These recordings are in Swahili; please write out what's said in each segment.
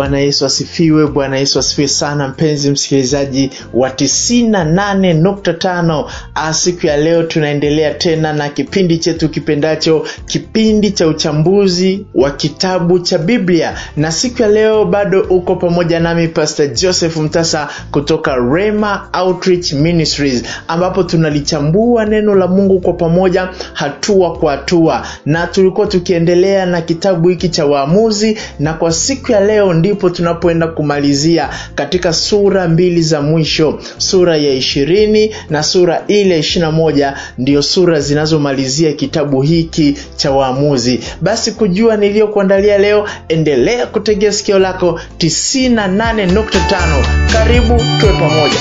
Bwana Yesu asifiwe. Bwana Yesu asifiwe sana, mpenzi msikilizaji wa 98.5. Siku ya leo tunaendelea tena na kipindi chetu kipendacho, kipindi cha uchambuzi wa kitabu cha Biblia, na siku ya leo bado uko pamoja nami Pastor Joseph Mtasa kutoka Rema Outreach Ministries, ambapo tunalichambua neno la Mungu kwa pamoja, hatua kwa hatua, na tulikuwa tukiendelea na kitabu hiki cha Waamuzi, na kwa siku ya leo ndipo tunapoenda kumalizia katika sura mbili za mwisho, sura ya ishirini na sura ile ishirini na moja ndio sura zinazomalizia kitabu hiki cha Waamuzi. Basi kujua niliyokuandalia leo, endelea kutegea sikio lako 98.5. Karibu tuwe pamoja.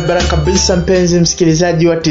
barabara kabisa mpenzi msikilizaji wa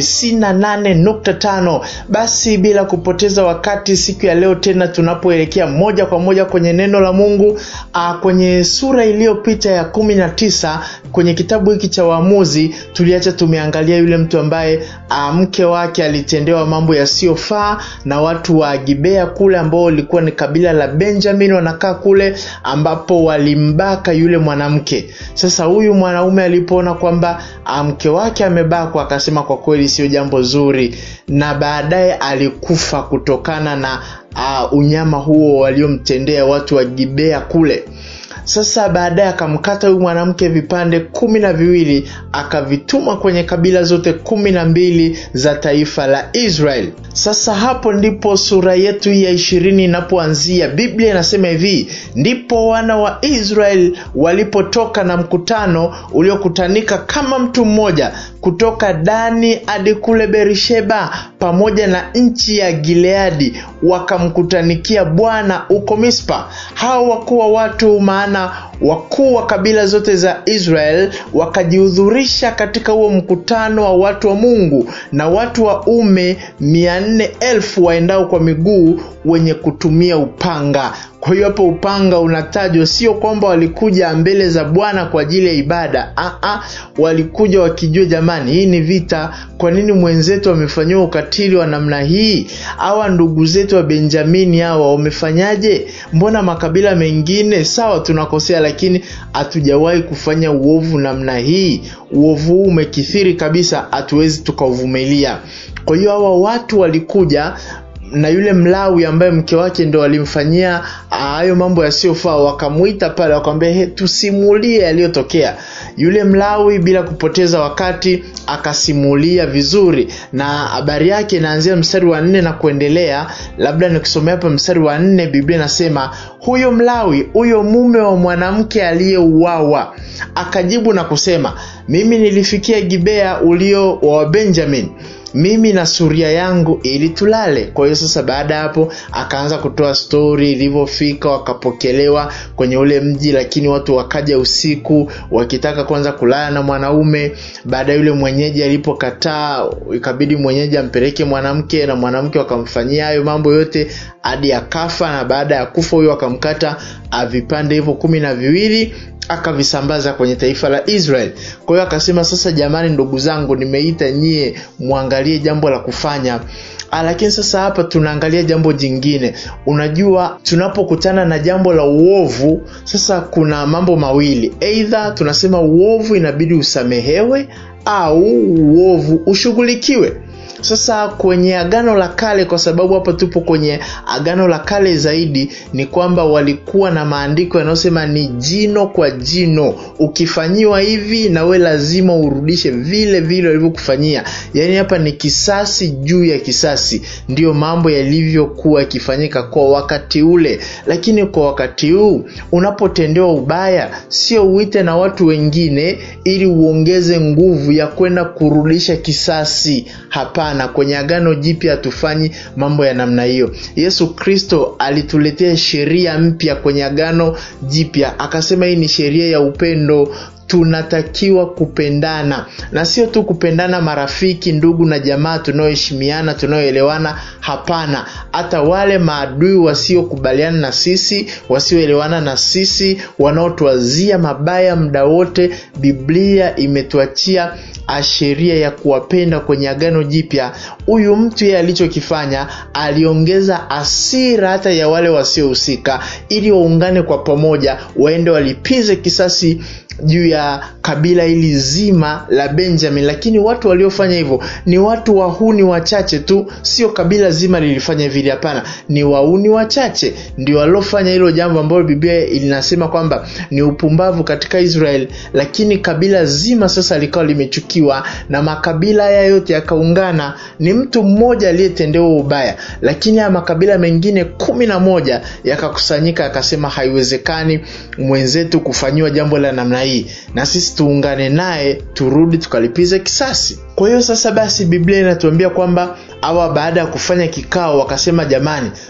98.5 basi bila kupoteza wakati siku ya leo tena tunapoelekea moja kwa moja kwenye neno la mungu a, kwenye sura iliyopita ya 19 kwenye kitabu hiki cha waamuzi tuliacha tumeangalia yule mtu ambaye a, mke wake alitendewa mambo yasiyofaa na watu wa gibea kule ambao walikuwa ni kabila la benjamin wanakaa kule ambapo walimbaka yule mwanamke sasa huyu mwanaume alipoona kwamba mke wake amebakwa akasema kwa kweli sio jambo zuri na baadaye alikufa kutokana na uh, unyama huo waliomtendea watu wa gibea kule sasa baadaye akamkata huyu mwanamke vipande kumi na viwili akavituma kwenye kabila zote kumi na mbili za taifa la israel sasa hapo ndipo sura yetu hii ya ishirini inapoanzia biblia inasema hivi ndipo wana wa israel walipotoka na mkutano uliokutanika kama mtu mmoja kutoka dani hadi kule berisheba pamoja na nchi ya gileadi wakamkutanikia bwana huko mispa hao wakuwa watu maana wakuu wa kabila zote za israel wakajihudhurisha katika huo mkutano wa watu wa mungu na watu wa ume mia nne elfu waendao kwa miguu wenye kutumia upanga kwa hiyo hapo upanga unatajwa sio kwamba walikuja mbele za bwana kwa ajili ya ibada Aa, walikuja wakijua jamani hii ni vita kwa nini mwenzetu wamefanyiwa ukatili wa namna hii awa ndugu zetu wa benjamini hawa wamefanyaje mbona makabila mengine sawa tunakosea lakini hatujawahi kufanya uovu namna hii uovu huu umekithiri kabisa hatuwezi tukauvumilia kwa hiyo hawa watu walikuja na yule mlawi ambaye mke wake ndo alimfanyia hayo mambo yasiyofaa wakamwita pale wakamwambia tusimulie yaliyotokea yule mlawi bila kupoteza wakati akasimulia vizuri na habari yake inaanzia mstari wa nne na kuendelea labda nikisomea hapa mstari wa nne biblia inasema huyo mlawi huyo mume wa mwanamke aliyeuawa akajibu na kusema mimi nilifikia gibea ulio wa benjamin mimi na suria yangu ili tulale kwa hiyo sasa baada ya hapo akaanza kutoa stori ilivyofika wakapokelewa kwenye ule mji lakini watu wakaja usiku wakitaka kwanza kulala na mwanaume baada yule mwenyeji alipokataa ikabidi mwenyeji ampeleke mwanamke na mwanamke wakamfanyia hayo mambo yote hadi akafa na baada ya kufa huyo akamkata vipande hivyo kumi na viwili akavisambaza kwenye taifa la israel kwa hiyo akasema sasa jamani ndugu zangu nimeita nyie mwangalie jambo la kufanya lakini sasa hapa tunaangalia jambo jingine unajua tunapokutana na jambo la uovu sasa kuna mambo mawili eidha tunasema uovu inabidi usamehewe au uovu ushughulikiwe sasa kwenye agano la kale kwa sababu hapa tupo kwenye agano la kale zaidi ni kwamba walikuwa na maandiko yanayosema ni jino kwa jino ukifanyiwa hivi na we lazima urudishe vile vile walivyokufanyia yaani hapa ni kisasi juu ya kisasi ndiyo mambo yalivyokuwa yakifanyika kwa wakati ule lakini kwa wakati huu unapotendewa ubaya sio uite na watu wengine ili uongeze nguvu ya kwenda kurudisha kisasi hapana hapana kwenye agano jipya hatufanyi mambo ya namna hiyo yesu kristo alituletea sheria mpya kwenye agano jipya akasema hii ni sheria ya upendo tunatakiwa kupendana na sio tu kupendana marafiki ndugu na jamaa tunaoheshimiana tunaoelewana hapana hata wale maadui wasiokubaliana na sisi wasioelewana na sisi wanaotuazia mabaya muda wote biblia imetuachia sheria ya kuwapenda kwenye agano jipya huyu mtu yeye alichokifanya aliongeza asira hata ya wale wasiohusika ili waungane kwa pamoja waende walipize kisasi juu ya kabila hili zima la benjamin lakini watu waliofanya hivyo ni watu wahuni wachache tu sio kabila zima lilifanya vile hapana ni wauni wachache ndio waliofanya hilo jambo ambalo biblia linasema kwamba ni upumbavu katika israel lakini kabila zima sasa likawa limechukiwa na makabila haya yote yakaungana ni mtu mmoja aliyetendewa ubaya lakini haya makabila mengine kumi na moja yakakusanyika yakasema haiwezekani mwenzetu kufanyiwa jambo la namna hii na sisi tuungane naye turudi tukalipize kisasi kwa hiyo sasa basi biblia inatuambia kwamba awa baada ya kufanya kikao wakasema jamani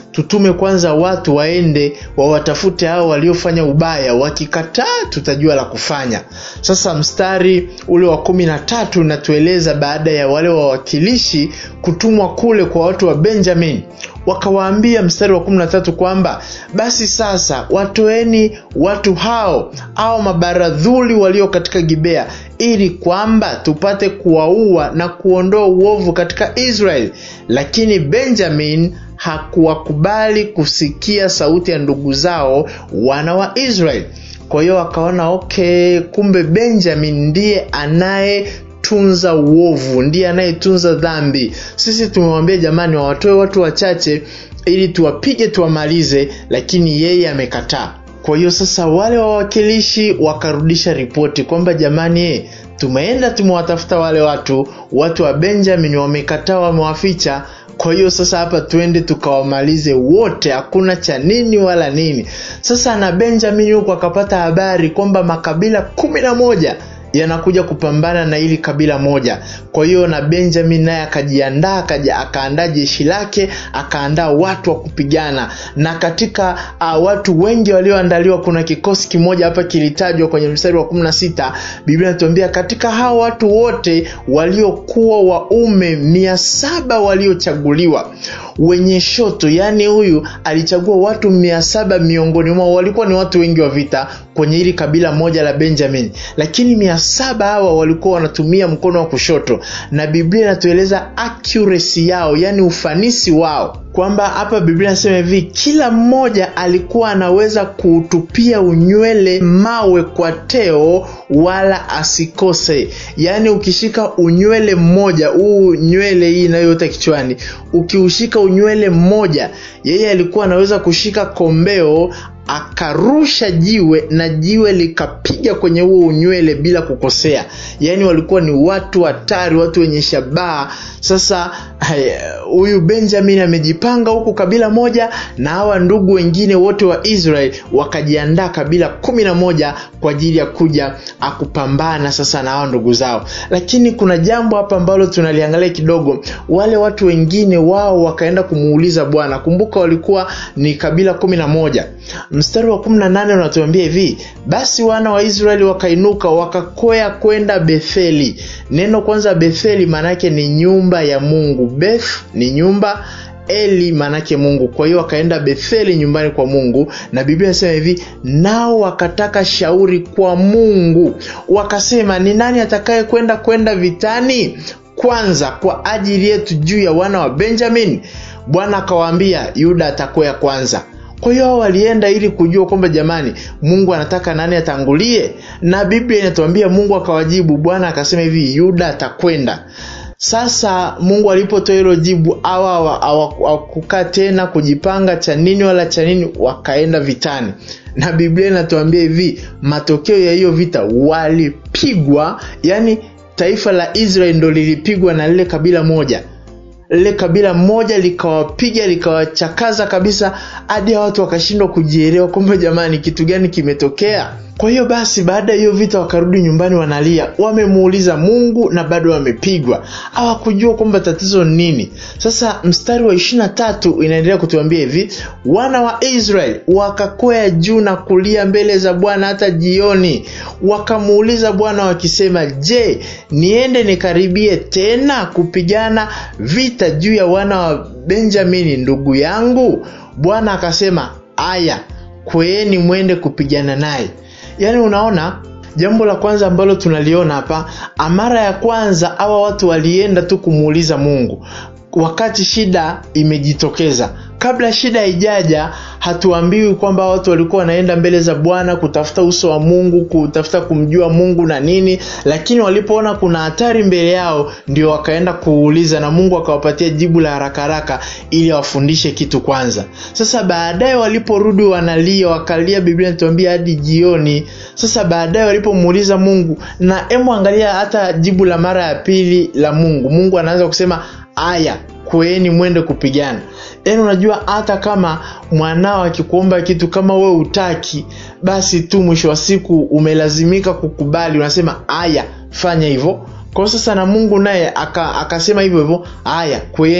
tutume kwanza watu waende wawatafute hao waliofanya ubaya wakikataa tutajua la kufanya sasa mstari ule wa kumi na tatu unatueleza baada ya wale wawakilishi kutumwa kule kwa watu wa benjamin wakawaambia mstari wa kumi na tatu kwamba basi sasa watoeni watu hao au mabaradhuli walio katika gibea ili kwamba tupate kuwaua na kuondoa uovu katika israeli lakini benjamin hakuwakubali kusikia sauti ya ndugu zao wana wa israeli kwa hiyo wakaona okay kumbe benjamin ndiye anaye tunza uovu ndiye anayetunza dhambi sisi tumewambia jamani wawatoe watu wachache ili tuwapige tuwamalize lakini yeye amekataa kwa hiyo sasa wale wawakilishi wakarudisha ripoti kwamba jamani tumeenda tumewatafuta wale watu watu wa benjamin wamekataa wamewaficha kwa hiyo sasa hapa twende tukawamalize wote hakuna cha nini wala nini sasa na benjamin huku akapata habari kwamba makabila kumi na moja yanakuja kupambana na hili kabila moja kwa hiyo na benjamin naye akajiandaa akaandaa jeshi lake akaandaa watu wa kupigana na katika uh, watu wengi walioandaliwa kuna kikosi kimoja hapa kilitajwa kwenye mstari wa 16 biblia inatuambia katika hao watu wote waliokuwa waume mia saba waliochaguliwa wenye shoto yaani huyu alichagua watu mia saba miongoni mwao walikuwa ni watu wengi wa vita kwenye hili kabila moja la benjamin lakini mia saba hawa walikuwa wanatumia mkono wa kushoto na biblia inatueleza accuracy yao yaani ufanisi wao kwamba hapa biblia inasema hivi kila mmoja alikuwa anaweza kuutupia unywele mawe kwa teo wala asikose yaani ukishika unywele mmoja huu nywele hii inayoota kichwani ukiushika unywele mmoja yeye alikuwa anaweza kushika kombeo akarusha jiwe na jiwe likapiga kwenye huo unywele bila kukosea yaani walikuwa ni watu hatari watu wenye shabaha sasa huyu benjamin amejipanga huku kabila moja na hawa ndugu wengine wote wa israel wakajiandaa kabila kumi na moja kwa ajili ya kuja akupambana sasa na hawa ndugu zao lakini kuna jambo hapa ambalo tunaliangalia kidogo wale watu wengine wao wakaenda kumuuliza bwana kumbuka walikuwa ni kabila kumi na moja mstari wa 18 unatuambia hivi basi wana wa israeli wakainuka wakakwea kwenda betheli neno kwanza betheli maanake ni nyumba ya mungu beth ni nyumba eli maanake mungu kwa hiyo wakaenda betheli nyumbani kwa mungu na biblia inasema hivi nao wakataka shauri kwa mungu wakasema ni nani atakaye kwenda kwenda vitani kwanza kwa ajili yetu juu ya wana wa benjamin bwana akawaambia yuda atakwea kwanza kwa hiyo hao walienda ili kujua kwamba jamani mungu anataka nani atangulie na biblia inatuambia mungu akawajibu bwana akasema hivi yuda atakwenda sasa mungu alipotoa hilo jibu awa hawakukaa tena kujipanga cha nini wala cha nini wakaenda vitani na biblia inatuambia hivi matokeo ya hiyo vita walipigwa yani taifa la israeli ndo lilipigwa na lile kabila moja lile kabila moja likawapiga likawachakaza kabisa hadi watu wakashindwa kujielewa kwamba jamani kitu gani kimetokea kwa hiyo basi baada ya hiyo vita wakarudi nyumbani wanalia wamemuuliza mungu na bado wamepigwa hawakujua kwamba tatizo ni nini sasa mstari wa ishirina tatu inaendelea kutuambia hivi wana wa israeli wakakwea juu na kulia mbele za bwana hata jioni wakamuuliza bwana wakisema je niende nikaribie tena kupigana vita juu ya wana wa benjamini ndugu yangu bwana akasema aya kweeni mwende kupigana naye yaani unaona jambo la kwanza ambalo tunaliona hapa mara ya kwanza hawa watu walienda tu kumuuliza mungu wakati shida imejitokeza kabla shida haijaja hatuambiwi kwamba watu walikuwa wanaenda mbele za bwana kutafuta uso wa mungu kutafuta kumjua mungu na nini lakini walipoona kuna hatari mbele yao ndio wakaenda kuuliza na mungu akawapatia jibu la haraka haraka ili awafundishe kitu kwanza sasa baadaye waliporudi wanalia wakalia biblia natuambia hadi jioni sasa baadaye walipomuuliza mungu na emu angalia hata jibu la mara ya pili la mungu mungu anaanza kusema aya kweeni mwende kupigana yaani unajua hata kama mwanao akikuomba kitu kama we utaki basi tu mwisho wa siku umelazimika kukubali unasema aya fanya hivyo kwa sasa na mungu naye akasema aka hivyo hivyo aya kweeni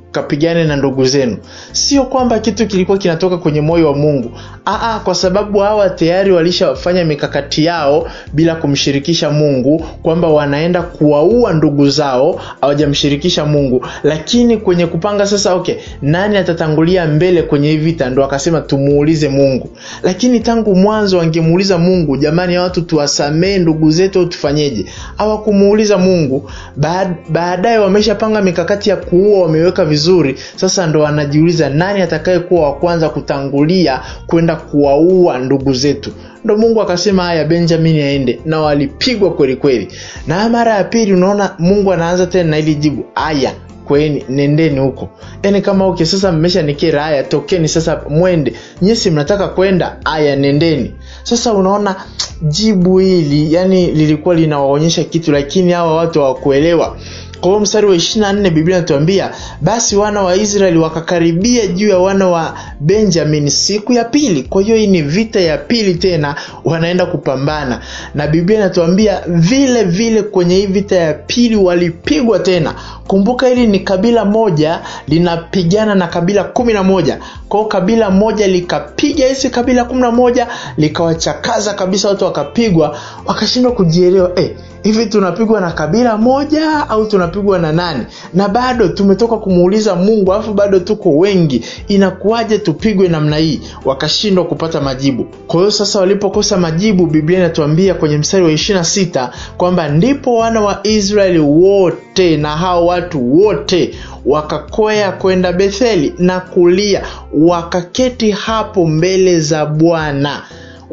mkapigane na ndugu zenu sio kwamba kitu kilikuwa kinatoka kwenye moyo wa mungu Aa, kwa sababu hawa tayari walishafanya mikakati yao bila kumshirikisha mungu kwamba wanaenda kuwaua ndugu zao hawajamshirikisha mungu lakini kwenye kupanga sasa okay nani atatangulia mbele kwenye hii vita ndo akasema tumuulize mungu lakini tangu mwanzo wangemuuliza mungu jamani watu tuwasamee ndugu zetu au tufanyeje hawakumuuliza mungu baadaye wameshapanga mikakati ya kuua wameweka vizuri sasa ndo wanajiuliza nani atakayekuwa wa kwanza kutangulia kwenda kuwaua ndugu zetu ndo mungu akasema haya benjamin aende na walipigwa kweli kweli na mara ya pili unaona mungu anaanza tena na ili jibu aya kweni nendeni huko yani kama okay sasa mmesha nikera haya tokeni sasa mwende nyesi mnataka kwenda aya nendeni sasa unaona jibu hili yani lilikuwa linawaonyesha kitu lakini hawa watu hawakuelewa kwa hiyo mstari wa ishiri na nne biblia inatuambia basi wana wa israeli wakakaribia juu ya wana wa benjamin siku ya pili kwa hiyo hii ni vita ya pili tena wanaenda kupambana na biblia inatuambia vile vile kwenye hii vita ya pili walipigwa tena kumbuka hili ni kabila moja linapigana na kabila kumi na moja kwao kabila moja likapiga hizi kabila kumi na moja likawachakaza kabisa watu wakapigwa wakashindwa kujielewa eh, hivi tunapigwa na kabila moja au tunapigwa na nani na bado tumetoka kumuuliza mungu alafu bado tuko wengi inakuwaje tupigwe namna hii wakashindwa kupata majibu kwa hiyo sasa walipokosa majibu biblia inatuambia kwenye mstari wa ishirina sita kwamba ndipo wana wa israeli wote na hao watu wote wakakwea kwenda betheli na kulia wakaketi hapo mbele za bwana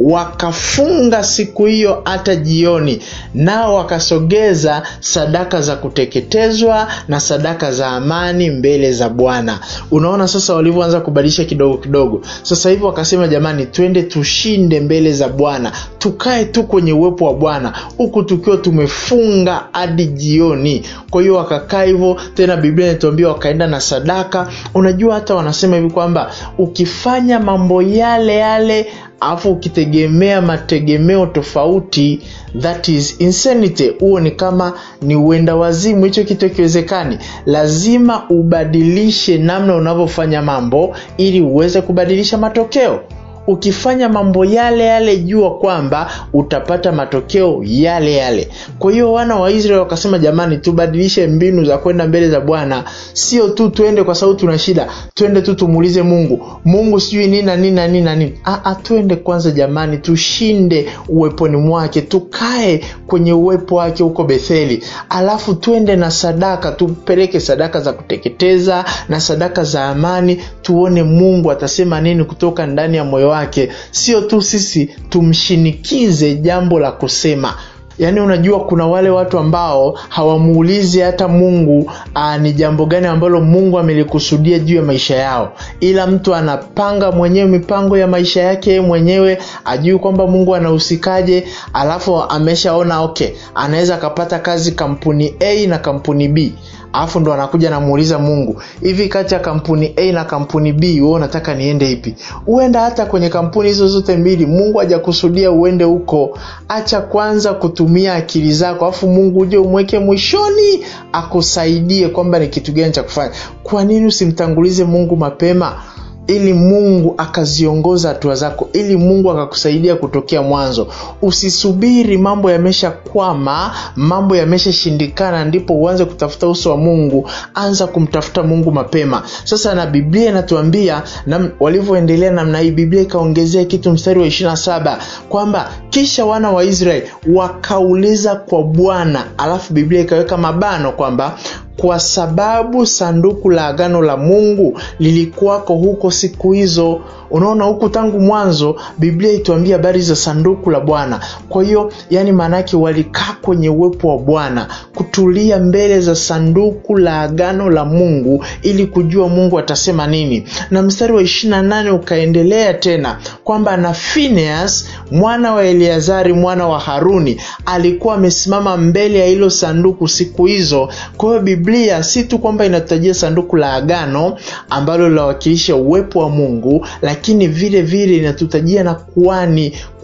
wakafunga siku hiyo hata jioni nao wakasogeza sadaka za kuteketezwa na sadaka za amani mbele za bwana unaona sasa walivyoanza kubadilisha kidogo kidogo sasa hivi wakasema jamani twende tushinde mbele za bwana tukae tu kwenye uwepo wa bwana huku tukiwa tumefunga hadi jioni kwa hiyo wakakaa hivyo tena biblia inatuambia wakaenda na sadaka unajua hata wanasema hivi kwamba ukifanya mambo yale yale alafu ukitegemea mategemeo tofauti that is insanity huo ni kama ni uenda wazimu hicho kitu akiwezekani lazima ubadilishe namna unavyofanya mambo ili uweze kubadilisha matokeo ukifanya mambo yale yale jua kwamba utapata matokeo yale yale kwa hiyo wana wa israeli wakasema jamani tubadilishe mbinu za kwenda mbele za bwana sio tu twende kwa sababu tuna shida twende tu tumuulize mungu mungu sijui nini na nini na nini na nini Aa, twende kwanza jamani tushinde uweponi mwake tukae kwenye uwepo wake huko betheli alafu twende na sadaka tupeleke sadaka za kuteketeza na sadaka za amani tuone mungu atasema nini kutoka ndani ya moyo wake sio tu sisi tumshinikize jambo la kusema yaani unajua kuna wale watu ambao hawamuulizi hata mungu aa, ni jambo gani ambalo mungu amelikusudia juu ya maisha yao ila mtu anapanga mwenyewe mipango ya maisha yake mwenyewe ajui kwamba mungu anahusikaje alafu ameshaona okay anaweza akapata kazi kampuni a na kampuni b alafu ndo anakuja namuuliza mungu hivi kati ya kampuni a na kampuni b we unataka niende ipi uenda hata kwenye kampuni hizo zote mbili mungu hajakusudia uende huko acha kwanza kutumia akili zako alafu mungu uje umweke mwishoni akusaidie kwamba ni kitu gani cha kufanya kwa nini usimtangulize mungu mapema ili mungu akaziongoza hatua zako ili mungu akakusaidia kutokea mwanzo usisubiri mambo yameshakwama mambo yameshashindikana ndipo uanze kutafuta uso wa mungu anza kumtafuta mungu mapema sasa na biblia inatuambia na walivyoendelea namna hii biblia ikaongezea kitu mstari wa ishirina saba kwamba kisha wana wa israeli wakauliza kwa bwana alafu biblia ikaweka mabano kwamba kwa sababu sanduku la agano la mungu lilikuwako huko siku hizo unaona huku tangu mwanzo biblia ituambia habari za sanduku la bwana kwa hiyo yani maanaake walikaa kwenye uwepo wa bwana kutulia mbele za sanduku la agano la mungu ili kujua mungu atasema nini na mstari wa ishirina nane ukaendelea tena kwamba na phineas mwana wa eleazari mwana wa haruni alikuwa amesimama mbele ya hilo sanduku siku hizo kwa hiyo biblia si tu kwamba inatutajia sanduku la agano ambalo linawakilisha uwepo wa mungu lakini vile vile inatutajia na kuani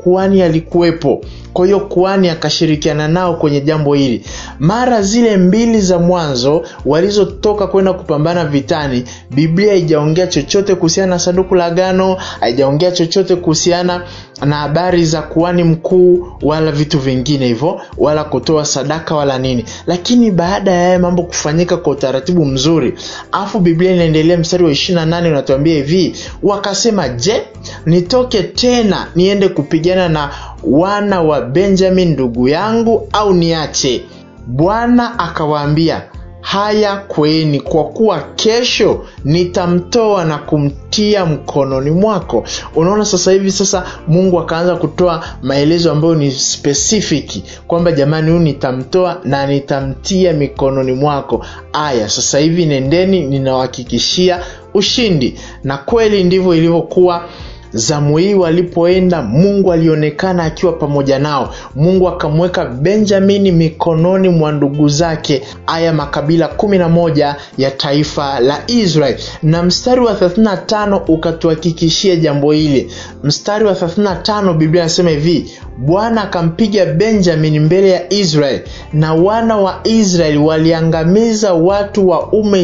kuhani alikuwepo kwa hiyo kuhani akashirikiana nao kwenye jambo hili mara zile mbili za mwanzo walizotoka kwenda kupambana vitani biblia haijaongea chochote kuhusiana na sanduku la agano haijaongea chochote kuhusiana na habari za kuhani mkuu wala vitu vingine hivyo wala kutoa sadaka wala nini lakini baada ya haya mambo kufanyika kwa utaratibu mzuri afu biblia inaendelea mstari wa 28 unatuambia hivi wakasema je nitoke tena niende kupigana na wana wa benjamin ndugu yangu au niache bwana akawaambia haya kweni kwa kuwa kesho nitamtoa na kumtia mkononi mwako unaona sasa hivi sasa mungu akaanza kutoa maelezo ambayo ni spesifiki kwamba jamani huyu nitamtoa na nitamtia mikononi mwako aya sasa hivi nendeni ninawahakikishia ushindi na kweli ndivyo ilivyokuwa zamu hii walipoenda mungu alionekana akiwa pamoja nao mungu akamweka benjamini mikononi mwa ndugu zake aya makabila 11 ya taifa la israel na mstari wa 35 ukatuhakikishia jambo hili mstari wa 35 biblia anasema hivi bwana akampiga benjamini mbele ya israel na wana wa israeli waliangamiza watu wa ume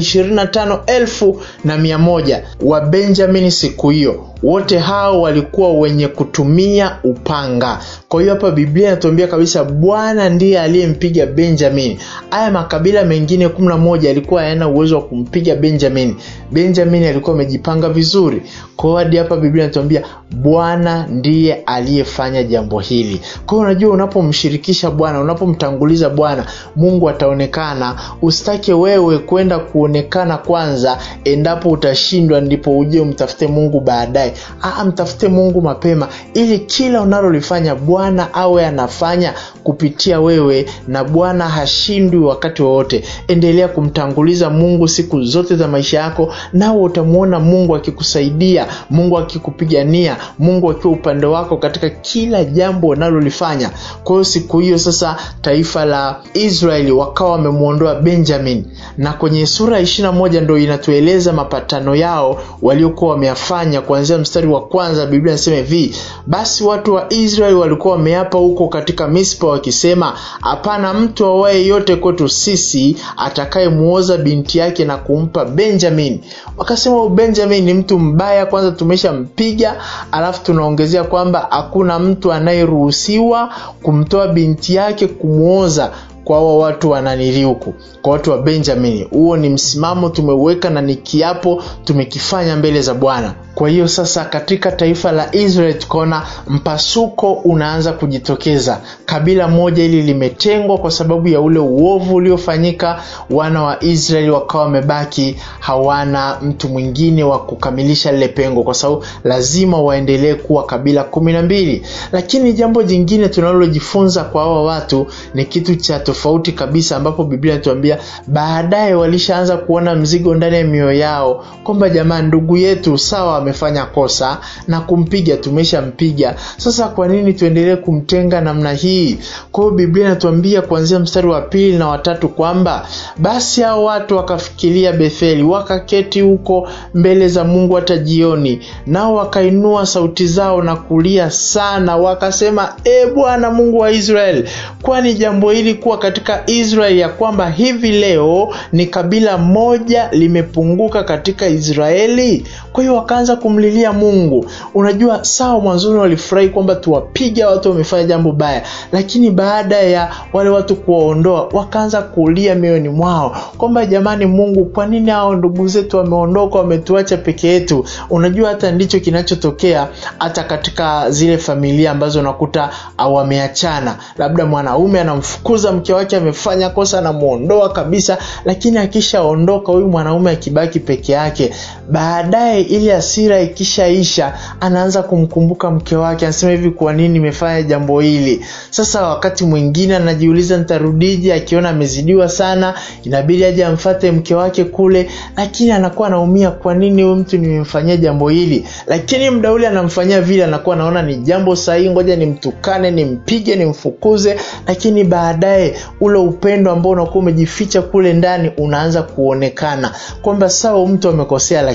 25 na 1 wa benjamini siku hiyo wote hao walikuwa wenye kutumia upanga kwa hiyo hapa biblia inatuambia kabisa bwana ndiye aliyempiga benjamini haya makabila mengine 11 yalikuwa hayana uwezo wa kumpiga benjamini benjamini alikuwa amejipanga vizuri kwao hadi hapa biblia inatuambia bwana ndiye aliyefanya jambo hili kwa hiyo unajua unapomshirikisha bwana unapomtanguliza bwana mungu ataonekana usitake wewe kwenda kuonekana kwanza endapo utashindwa ndipo uje umtafute mungu baadaye Aa, mtafute mungu mapema ili kila unalolifanya bwana awe anafanya kupitia wewe na bwana hashindwi wakati wowote endelea kumtanguliza mungu siku zote za maisha yako nawe utamwona mungu akikusaidia mungu akikupigania mungu akiwa upande wako katika kila jambo unalolifanya kwa hiyo siku hiyo sasa taifa la israeli wakawa wamemwondoa benjamin na kwenye sura ya ishirina moja ndo inatueleza mapatano yao waliokuwa wameyafanya kuanzia mstari wa kwanza biblia inasema hivi basi watu wa israeli walikuwa wameapa huko katika mispa wakisema hapana mtu awaye yote kwetu sisi atakayemuoza binti yake na kumpa benjamin wakasema benjamin ni mtu mbaya kwanza tumeshampiga alafu tunaongezea kwamba hakuna mtu anayeruhusiwa kumtoa binti yake kumwoza kwa hawa watu wananili huku kwa watu wa benjamini huo ni msimamo tumeuweka na ni kiapo tumekifanya mbele za bwana kwa hiyo sasa katika taifa la israel tukaona mpasuko unaanza kujitokeza kabila moja hili limetengwa kwa sababu ya ule uovu uliofanyika wana wa israeli wakawa wamebaki hawana mtu mwingine wa kukamilisha lile pengo kwa sababu lazima waendelee kuwa kabila kumi na mbili lakini jambo jingine tunalojifunza kwa hawa watu ni kitu cha tofauti kabisa ambapo biblia inatuambia baadaye walishaanza kuona mzigo ndani ya mioyo yao kwamba jamaa ndugu yetu sawa amefanya kosa na kumpiga tumeshampiga sasa kwa nini tuendelee kumtenga namna hii kwa hiyo biblia inatuambia kuanzia mstari wa pili na watatu kwamba basi hao watu wakafikiria betheli wakaketi huko mbele za mungu hata jioni nao wakainua sauti zao na kulia sana wakasema e bwana mungu wa israeli kwani jambo hili kuwa katika israeli ya kwamba hivi leo ni kabila moja limepunguka katika israeli kwa hiyo wakaanza kumlilia mungu unajua sawa mwanzoni walifurahi kwamba tuwapiga watu wamefanya jambo baya lakini baada ya wale watu kuwaondoa wakaanza kulia mioyoni mwao kwamba jamani mungu kwa nini hao ndugu zetu wameondoka wametuacha peke yetu unajua hata ndicho kinachotokea hata katika zile familia ambazo unakuta wameachana labda mwanaume anamfukuza mke wake amefanya kosa anamwondoa kabisa lakini akishaondoka huyu mwanaume akibaki peke yake baadaye ili asira ikishaisha anaanza kumkumbuka mke wake anasema hivi kwa nini nimefanya jambo hili sasa wakati mwingine anajiuliza nitarudije akiona amezidiwa sana inabidi aje amfate mke wake kule lakini anakuwa anaumia kwa nini huyu mtu nimemfanyia jambo hili lakini mda ule anamfanyia vile anakuwa anaona ni jambo sahihi ngoja nimtukane nimpige nimfukuze lakini baadaye ule upendo ambao unakuwa umejificha kule ndani unaanza kuonekana kwamba sawa mtu amekosea lakini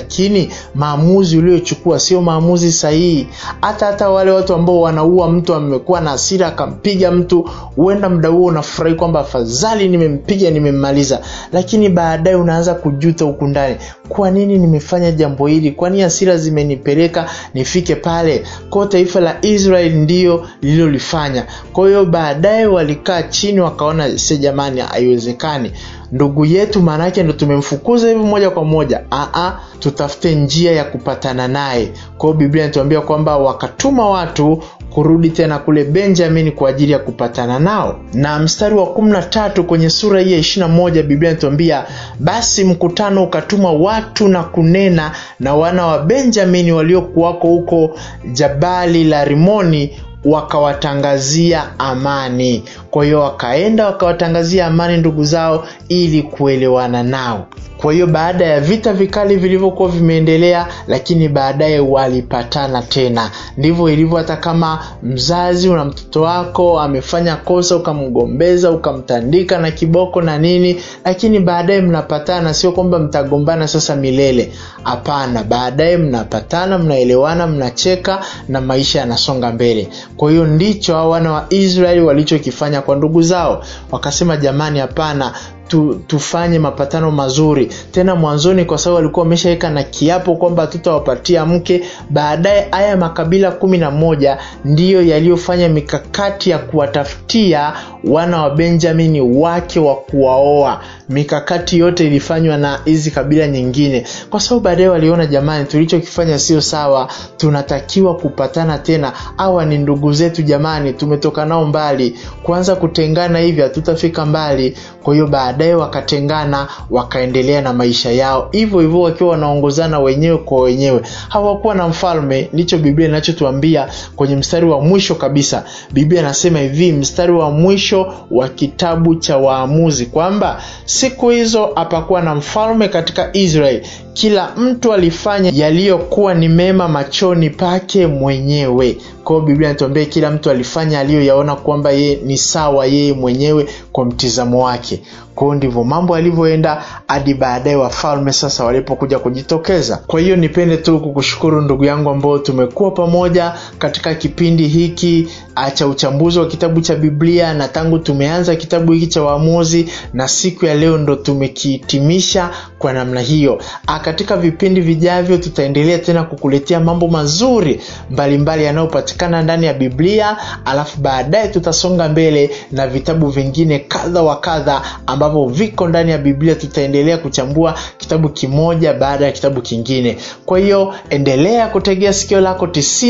lakini maamuzi uliochukua sio maamuzi sahihi hata hata wale watu ambao wanaua mtu amekuwa na hasira akampiga mtu huenda muda huo unafurahi kwamba afadhali nimempiga nimemmaliza lakini baadaye unaanza kujuta huku ndani kwa nini nimefanya jambo hili kwani hasira zimenipeleka nifike pale kwao taifa la israel ndiyo lililolifanya kwa hiyo baadaye walikaa chini wakaona se jamani haiwezekani ndugu yetu maanaake ndo tumemfukuza hivi moja kwa moja Aa, tutafute njia ya kupatana naye kwao biblia inatuambia kwamba wakatuma watu kurudi tena kule benjamin kwa ajili ya kupatana nao na mstari wa kumi na tatu kwenye sura hii ya ishirina moja biblia inatuambia basi mkutano ukatuma watu na kunena na wana wa benjamini waliokuwako huko jabali la rimoni wakawatangazia amani kwa hiyo wakaenda wakawatangazia amani ndugu zao ili kuelewana nao kwa hiyo baada ya vita vikali vilivyokuwa vimeendelea lakini baadaye walipatana tena ndivyo ilivyo hata kama mzazi una mtoto wako amefanya kosa ukamgombeza ukamtandika na kiboko na nini lakini baadaye mnapatana sio kwamba mtagombana sasa milele hapana baadaye mnapatana mnaelewana mnacheka na maisha yanasonga mbele kwa hiyo ndicho hao wana wa israeli walichokifanya kwa ndugu zao wakasema jamani hapana tu, tufanye mapatano mazuri tena mwanzoni kwa sababu walikuwa wameshaweka na kiapo kwamba hatutawapatia mke baadaye haya makabila kumi na moja ndiyo yaliyofanya mikakati ya kuwatafutia wana wa benjamini wake wa kuwaoa mikakati yote ilifanywa na hizi kabila nyingine kwa sababu baadaye waliona jamani tulichokifanya sio sawa tunatakiwa kupatana tena hawa ni ndugu zetu jamani tumetoka nao mbali kuanza kutengana hivi hatutafika mbali kwa hiyo baadaye wakatengana wakaendelea na maisha yao hivyo hivyo wakiwa wanaongozana wenyewe kwa wenyewe hawakuwa na mfalme ndicho biblia inachotuambia kwenye mstari wa mwisho kabisa biblia inasema hivi mstari wa mwisho wa kitabu cha waamuzi kwamba siku hizo hapakuwa na mfalme katika israeli kila mtu alifanya yaliyokuwa ni mema machoni pake mwenyewe kwao biblia inatuambia kila mtu alifanya aliyoyaona kwamba yeye ni sawa yeye mwenyewe kwa mtizamo wake kwao ndivyo mambo yalivyoenda hadi baadaye wafalme sasa walipokuja kujitokeza kwa hiyo nipende tu kukushukuru ndugu yangu ambao tumekuwa pamoja katika kipindi hiki cha uchambuzi wa kitabu cha biblia na tangu tumeanza kitabu hiki cha waamuzi na siku ya leo ndo tumekihitimisha kwa namna hiyo A, katika vipindi vijavyo tutaendelea tena kukuletea mambo mazuri mbalimbali yanayopatikana ndani ya biblia alafu baadaye tutasonga mbele na vitabu vingine kadha wa kadha ambavyo viko ndani ya biblia tutaendelea kuchambua kitabu kimoja baada ya kitabu kingine kwa hiyo endelea kutegea sikio lako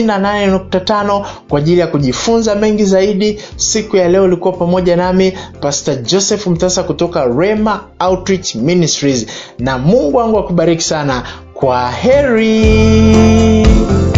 98.5 kwa ajili ya kujifunza mengi zaidi siku ya leo ulikuwa pamoja nami pastor joseph mtasa kutoka rema outreach ministries na mungu wangu akubariki sana kwa heri